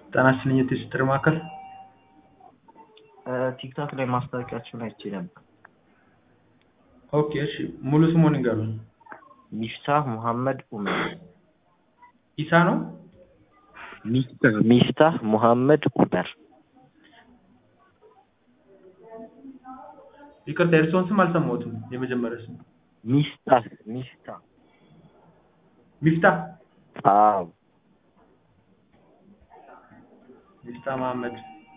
ጤና ይስጥልኝ የትስስር ማዕከል ቲክቶክ ላይ ማስታወቂያችሁን አይቼ ነበር። ኦኬ እሺ ሙሉ ስሙን ይንገሩኝ ሚፍታህ ሙሐመድ ኡመር። ኢሳ ነው ሚፍታህ ሚፍታህ ሙሐመድ ኡመር። ይቅርታ የእርስዎን ስም አልሰማሁትም የመጀመሪያ ስም ሚፍታህ ሚፍታህ ሚፍታህ አዎ ሚፍታህ መሐመድ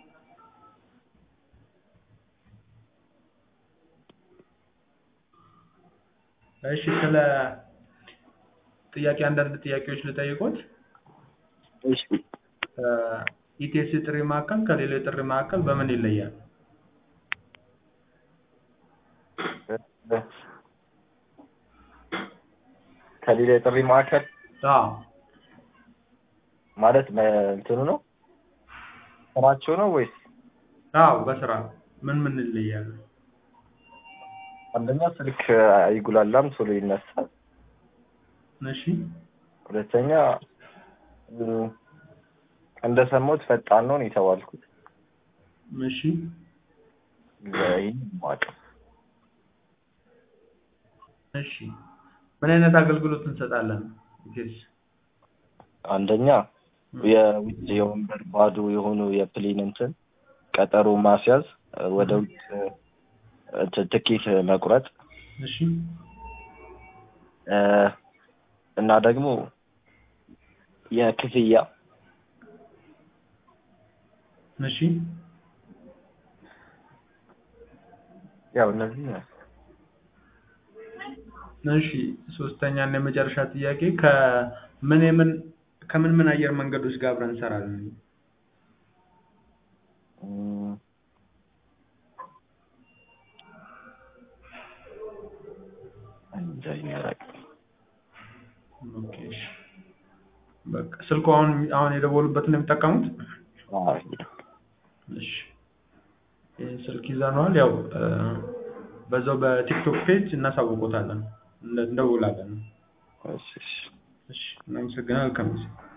እሺ ስለ ጥያቄ አንዳንድ ጥያቄዎች ልጠይቆት እሺ ኢቴስ ጥሪ ማዕከል ከሌላው የጥሪ ማዕከል በምን ይለያል ከሌላ የጥሪ ማዕከል አዎ ማለት እንትኑ ነው ስራቸው ነው ወይስ? አዎ በስራ ምን ምን ይለያል አንደኛ ስልክ አይጉላላም፣ ቶሎ ይነሳል። እሺ ሁለተኛ እንደሰማሁት ፈጣን ነው ነው የተባልኩት። እሺ ይህን ማቀ እሺ ምን አይነት አገልግሎት እንሰጣለን ኢቴስ አንደኛ የውጭ የወንበር ባዶ የሆኑ የፕሌን እንትን ቀጠሮ ማስያዝ፣ ወደ ውጭ እንትን ትኬት መቁረጥ እሺ እና ደግሞ የክፍያ እሺ ያው እነዚህ እሺ ሶስተኛ እና የመጨረሻ ጥያቄ ከምን የምን ከምን ምን አየር መንገዶች ጋር አብረን እንሰራለን? እንጃ ይመረቅ። ኦኬ እሺ በቃ ስልኩ አሁን አሁን የደወሉበትን ነው የሚጠቀሙት? አዎ እሺ ይህን ስልክ ይዘነዋል። ያው በዛው በቲክቶክ ፔጅ እናሳውቆታለን፣ እንደውላለን። እሺ እሺ እሺ እናመሰግናለን። ከሚስ